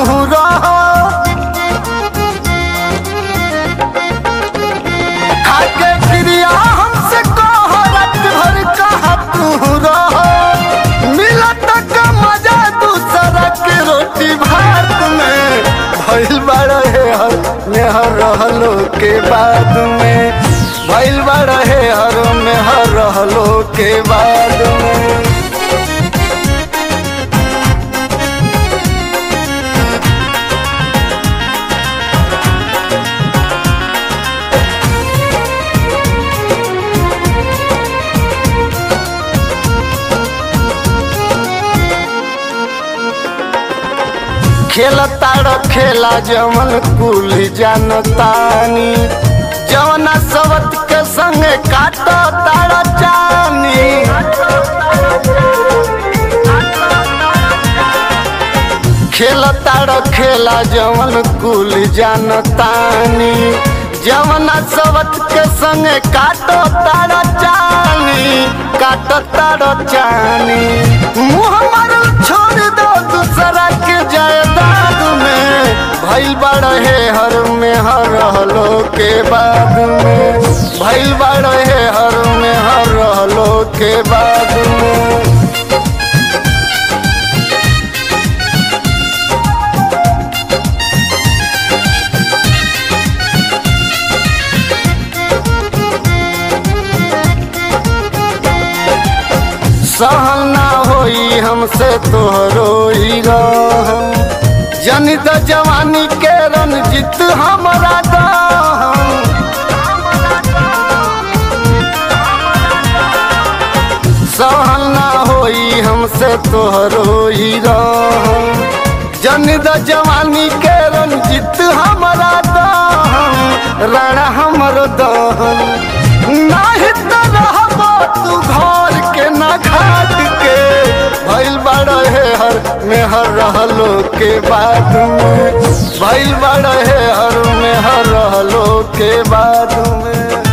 रहो खाके क्रिया हमसे कह रात भर कहा तू रहो मिलत का मजा दूसरा के रोटी भात में भइल बड़ा है हर मेहर रहलो के बाद में भइल बड़ा है हर मेहर रहलो के बाद में खेल ताड़ खेला जमन कुल जानतानी जवना सबत के संगे काट ताड़ जानी खेल ताड़ खेला जवन कुल जानतानी जवना सबत के संगे काट ताड़ जानी काट ताड़ जानी मुँह मारल छोड़ दो दूसरा के जायदाद में भइल बड़े हर में हर रहलो के बाद में भइल बड़े हर में हर रहलो के बाद में सहल ना होई हमसे तोहरो ही रहम जनित जवानी के रणजीत हमरा दहम सहल ना होई हमसे तोहरो ही रहम जनित जवानी के रणजीत हमरा दहम रण हमरो दहम नाही तो रहबो तू घर के ना घाट के भइल बड़ा है हर में हर रहलो के बाद में भइल बड़ा है हर में हर रहलो के बाद में